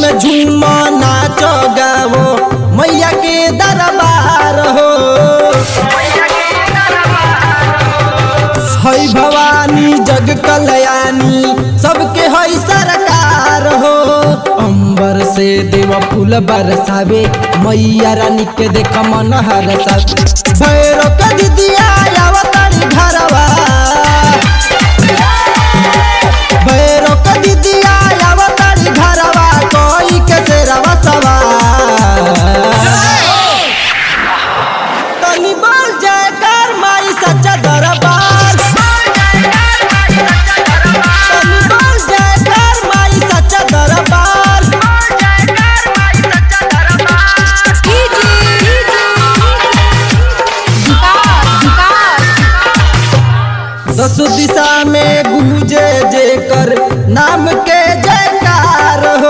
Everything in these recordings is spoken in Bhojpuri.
में झूम नाच गावो मैया के दरबार हो है भवानी जग कल्याणी सबके है सरकार हो अंबर से देव फूल बरसावे मैया रानी के देख मन हरसावे भैरव के दिदिया आवतारी घरवा भैरव के दिदिया आवतारी घरवा कोई के सेरवा सवार तनी बोल जयकार माई सच्चा दरबार तनी बोल जयकार माई सच्चा दरबार दस दिशा में गूंजे जेकर नाम के जयकार हो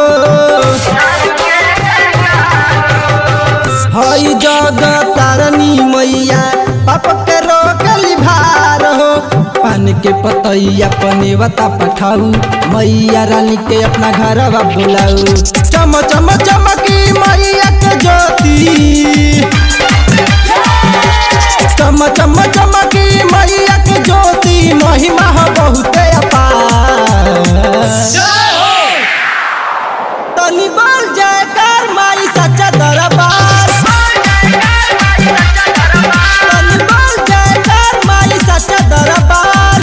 हई जग तारनी मैया पाप के रोकली भार हो पान के पतैया पनेवता पठाऊ मैया रानी के अपना घरवा बुलाऊ चम चम चमकी मैया के ज्योति चम चम चमकी मैया के ज्योति महिमा हो बहुत अपार तनी बोल जयकार माई सच्चा दरबार तनी बोल जयकार माई सच्चा दरबार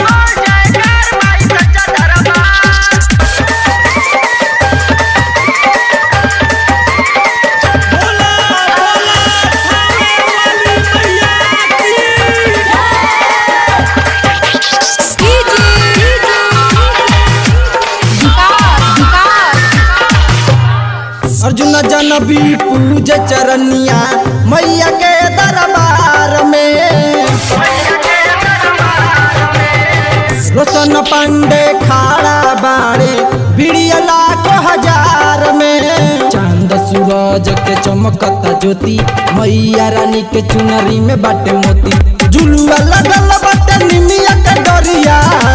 अर्जुन जनबी पूज चरनिया मैया के दरबार में रोशन पांडे खाड़ा बाड़े भिड़िया लाखों हजार में चांद सूरज के चमकता ज्योति मैया रानी के चुनरी में बाटे मोती झुलुआ लगल बाटे निमिया के डरिया